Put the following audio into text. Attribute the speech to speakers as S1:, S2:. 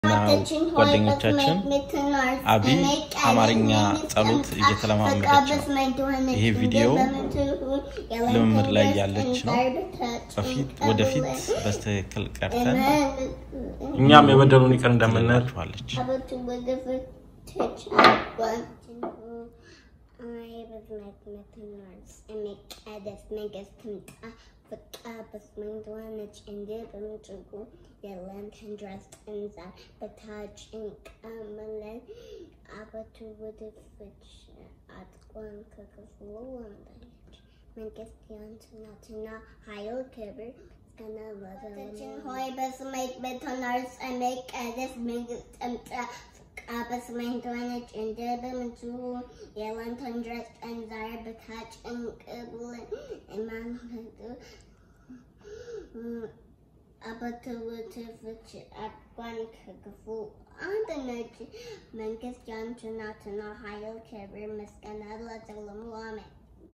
S1: ጓደኞቻችን አቢ አማርኛ ጸሎት እየተለማመደች ነው። ይሄ ቪዲዮ ልምምድ ላይ ያለች ነው። በፊት ወደፊት በስትክክል ቀርተን እኛም የበደሉን ይቅር እንደምንላችኋለች።
S2: መንግስት ያንትናትና ኃይል ክብር እስከነ ሆይ በስሜት በተናርስ መቀደስ መንግስት ጥምጣ በሰማይ እንደሆነች እንደ በምድሩ የላንተን ድረስ ጠንዛር በታች እንቅብልን እማንህዱ አበትውትፍች አቋን ከክፉ አንድ ነች መንግስት ያንቺ ናትና ኃይል ክብር ምስጋና ለዘላለሙ አሜን።